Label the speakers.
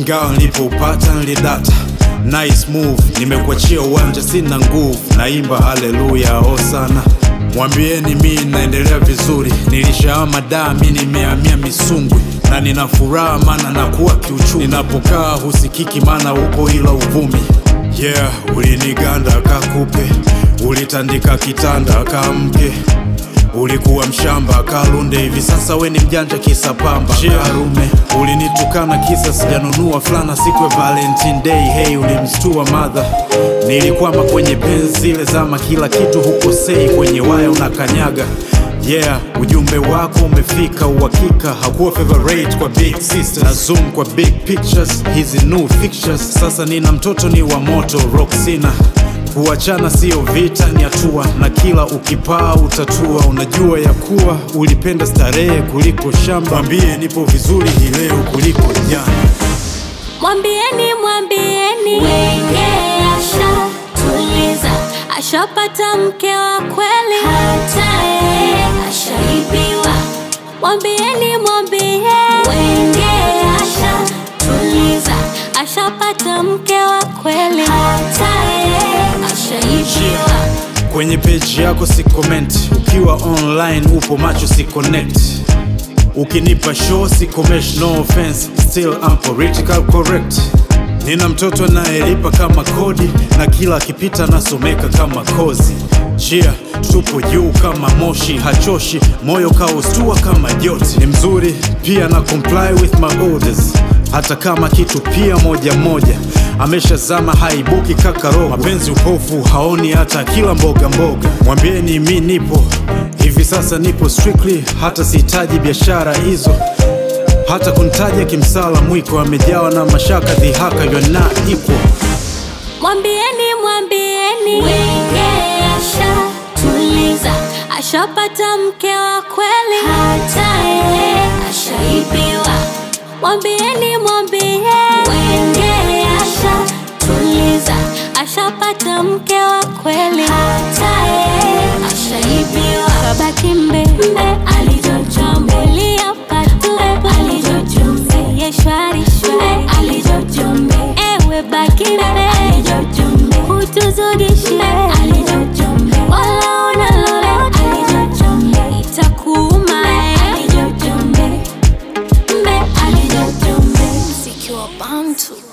Speaker 1: ingawa nilipoupata nilidata. Nice move, nimekuachia uwanja, sina nguvu, naimba haleluya hosana. Mwambieni mi naendelea vizuri, nilishahama daa, mi nimehamia Misungwi na nina furaha maana nakuwa kiuchumi. Ninapokaa husikiki maana upo ila uvumi. Yeah, uliniganda kakupe, ulitandika kitanda kamke Ulikuwa mshamba kalunde, hivi sasa we ni mjanja kisa pamba karume. Ulinitukana kisa sijanunua fulana siku ya Valentine Day. Hey, ulimstua madha. Nilikwama kwenye penzi zile zama, kila kitu hukosei, kwenye waya unakanyaga. Yeah, ujumbe wako umefika, uhakika hakuwa favorite kwa big sisters na zoom kwa big pictures, hizi new fixtures. Sasa nina mtoto ni wa moto Roxina Kuachana sio vita, ni hatua, na kila ukipaa utatua. Unajua ya kuwa ulipenda starehe kuliko shamba. Mwambie nipo vizuri hii leo kuliko jana.
Speaker 2: Mwambieni, mwambieni wenge ashatuliza, ashapata mke wa kweli, hata yeye ashaibiwa. Mwambieni, mwambieni wenge ashatuliza, ashapata mke wa kweli, hata yeye ashaibiwa.
Speaker 1: Kwenye page yako si comment, ukiwa online upo macho si connect. Ukinipa show si komesh, no offense, still I'm political correct. Nina mtoto anayelipa kama kodi na kila akipita nasomeka kama kozi. Chia tupo juu kama moshi, hachoshi moyo kaustua kama joti. Ni mzuri pia na comply with my orders, hata kama kitu pia moja moja. Ameshazama haibuki kaka roho, mapenzi upofu haoni hata kila mboga mboga. Mwambieni mi nipo hivi sasa, nipo strictly, hata sihitaji biashara hizo hata kuntaja kimsala mwiko amejawa na mashaka dhihaka you're not equal.
Speaker 2: Mwambieni, mwambieni wenge ashatuliza, ashapata mke wa kweli, hata yeye ashaibiwa. Mwambieni, mwambieni wenge ashatuliza, ashapata mke wa kweli, hata yeye ashaibiwa. Kabaki mbe mbe alivyojombelia patue alivyojombe ye shwari shwari alivyojombe ewe baki mbe alivyojombe hutuzudishi alivyojombe wala una lolote alivyojombe itakuuma alivyojombe mbe alivyojombe mziki wa bantu